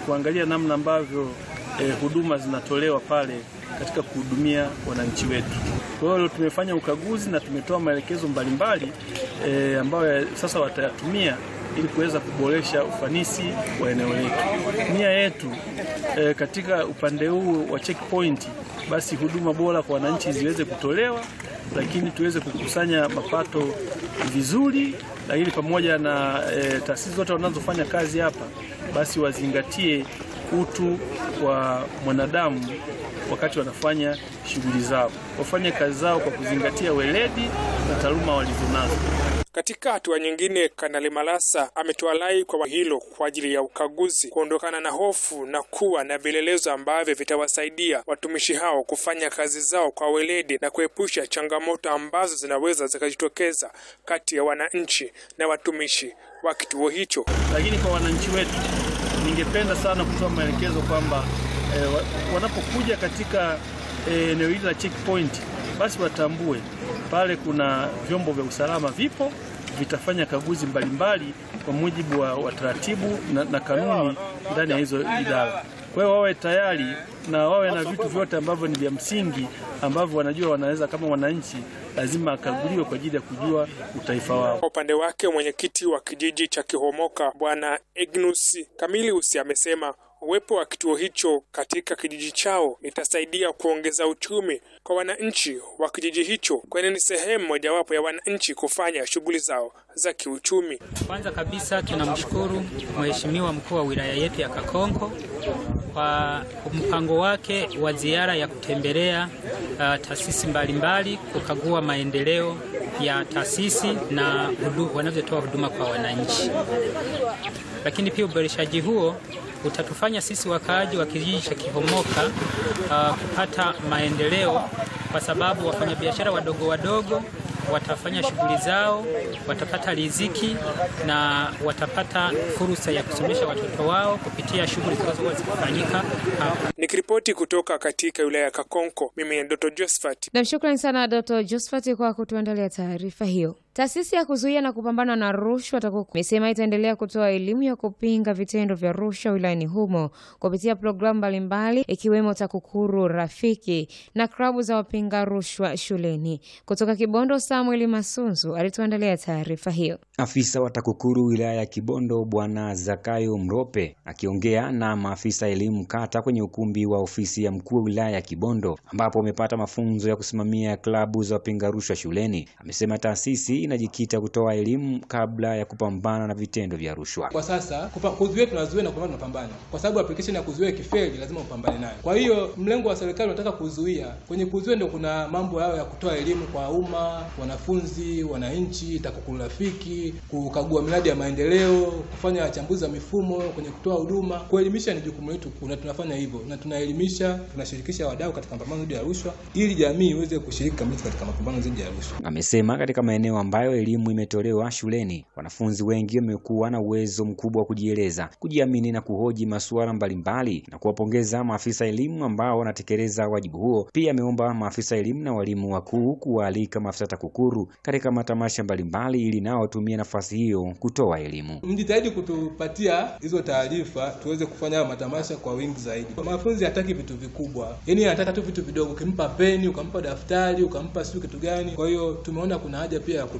kuangalia namna ambavyo eh, huduma zinatolewa pale katika kuhudumia wananchi wetu. Kwa hiyo tumefanya ukaguzi na tumetoa maelekezo mbalimbali eh, ambayo sasa watayatumia ili kuweza kuboresha ufanisi wa eneo letu. Nia yetu eh, katika upande huu wa checkpoint, basi huduma bora kwa wananchi ziweze kutolewa, lakini tuweze kukusanya mapato vizuri, lakini pamoja na eh, taasisi zote wanazofanya kazi hapa, basi wazingatie utu wa mwanadamu wakati wanafanya shughuli zao, wafanye kazi zao kwa kuzingatia weledi na taaluma walizonazo. Katika hatua nyingine, Kanali Malasa ametoa rai kwa hilo kwa ajili ya ukaguzi, kuondokana na hofu na kuwa na vielelezo ambavyo vitawasaidia watumishi hao kufanya kazi zao kwa weledi na kuepusha changamoto ambazo zinaweza zikajitokeza kati ya wananchi na watumishi wa kituo hicho. Lakini kwa wananchi wetu, ningependa sana kutoa maelekezo kwamba eh, wa- wanapokuja katika eh, eneo hili la checkpoint, basi watambue pale kuna vyombo vya usalama vipo, vitafanya kaguzi mbalimbali kwa mujibu wa, wa taratibu na, na kanuni ndani ya hizo idara. Kwa hiyo wawe tayari na wawe na vitu vyote ambavyo ni vya msingi ambavyo wanajua wanaweza kama wananchi lazima akaguliwe kwa ajili ya kujua utaifa wao. Kwa upande wake mwenyekiti wa kijiji cha Kihomoka Bwana Ignus Kamilius amesema uwepo wa kituo hicho katika kijiji chao itasaidia kuongeza uchumi kwa wananchi wa kijiji hicho, kwani ni sehemu mojawapo ya wananchi kufanya shughuli zao za kiuchumi. Kwanza kabisa tunamshukuru Mheshimiwa mkuu wa wilaya yetu ya Kakonko kwa mpango wake wa ziara ya kutembelea uh, taasisi mbalimbali kukagua maendeleo ya taasisi na hudu, wanavyotoa huduma kwa wananchi. Lakini pia uboreshaji huo utatufanya sisi wakaaji wa kijiji cha Kihomoka uh, kupata maendeleo kwa sababu wafanyabiashara wadogo wadogo watafanya shughuli zao, watapata riziki na watapata fursa ya kusomesha watoto wao kupitia shughuli zinazokuwa zikifanyika hapa. Nikiripoti kutoka katika wilaya ya Kakonko, mimi ni Dr. Josephat Nam, shukrani sana Dr. Josephat kwa kutuandalia taarifa hiyo. Taasisi ya kuzuia na kupambana na rushwa TAKUKURU imesema itaendelea kutoa elimu ya kupinga vitendo vya rushwa wilayani humo kupitia programu mbalimbali ikiwemo TAKUKURU Rafiki na klabu za wapinga rushwa shuleni. Kutoka Kibondo, Samuel Masunzu alituandalia taarifa hiyo. Afisa wa TAKUKURU wilaya ya Kibondo Bwana Zakayo Mrope akiongea na maafisa elimu kata kwenye ukumbi wa ofisi ya mkuu wa wilaya ya Kibondo ambapo wamepata mafunzo ya kusimamia klabu za wapinga rushwa shuleni, amesema taasisi inajikita kutoa elimu kabla ya kupambana na vitendo vya rushwa. Kwa sasa kupa- kuzuia tunazuia na kupambana tunapambana, kwa sababu application ya kuzuia kifeli lazima upambane nayo. Kwa hiyo mlengo wa serikali unataka kuzuia. Kwenye kuzuia ndio kuna mambo yao ya kutoa elimu kwa umma, wanafunzi, wananchi, TAKUKURU Rafiki, kukagua miradi ya maendeleo, kufanya wachambuzi wa mifumo kwenye kutoa huduma. Kuelimisha ni jukumu letu, na tunafanya hivyo, na tunaelimisha, tunashirikisha wadau katika mapambano dhidi ya rushwa, ili jamii iweze kushiriki kamilifu katika mapambano dhidi ya rushwa. Amesema katika maeneo ambayo elimu imetolewa shuleni, wanafunzi wengi wamekuwa na uwezo mkubwa wa kujieleza, kujiamini na kuhoji masuala mbalimbali na kuwapongeza maafisa elimu ambao wanatekeleza wajibu huo. Pia ameomba maafisa elimu na walimu wakuu kuwaalika maafisa TAKUKURU katika matamasha mbalimbali ili nao watumie nafasi hiyo kutoa elimu. Mjitahidi kutupatia hizo taarifa tuweze kufanya hayo matamasha kwa wingi zaidi. Mwanafunzi hataki vitu vikubwa, yaani anataka tu vitu vidogo. Ukimpa peni, ukampa daftari, ukampa sijui kitu gani. Kwa hiyo tumeona kuna haja pia ya